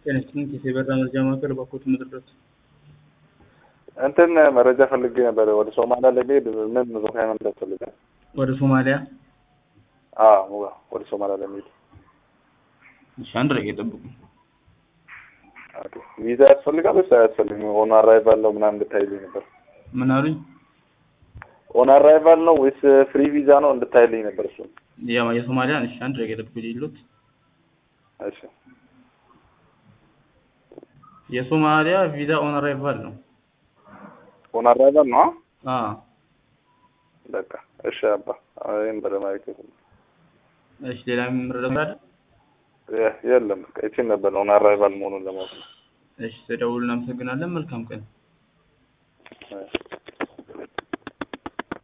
ጤነስጥን የበራ መረጃ ማዕከል ባኮት መድረስ እንትን መረጃ ፈልጌ ነበር። ወደ ሶማሊያ ለመሄድ ምን ዶክመንት ያስፈልጋል? ወደ ሶማሊያ አዎ ወደ ሶማሊያ ለመሄድ እሺ፣ አንድ ረጋ የጠብቁ። ኦኬ። ቪዛ ያስፈልጋል ወይስ አያስፈልግም? ኦን አራይቫል ነው ምናምን እንድታይልኝ ነበር። ምን አሉኝ? ኦን አራይቫል ነው ወይስ ፍሪ ቪዛ ነው እንድታይልኝ ነበር። እሱ ያ የሶማሊያ እሺ፣ አንድ ረጋ የጠብቁ ይሉት እሺ። የሶማሊያ ቪዛ ኦን አራይቫል ነው። ኦን አራይቫል ነው? አዎ በቃ እሺ። አባ ይሄን በደማይክ እሺ፣ ሌላ የምረዳው አለ? የለም በቃ ይቺን ነበር ኦን አራይቫል መሆኑን ለማወቅ ነው። እሺ፣ ተደውሉ። እናመሰግናለን። መልካም ቀን። እሺ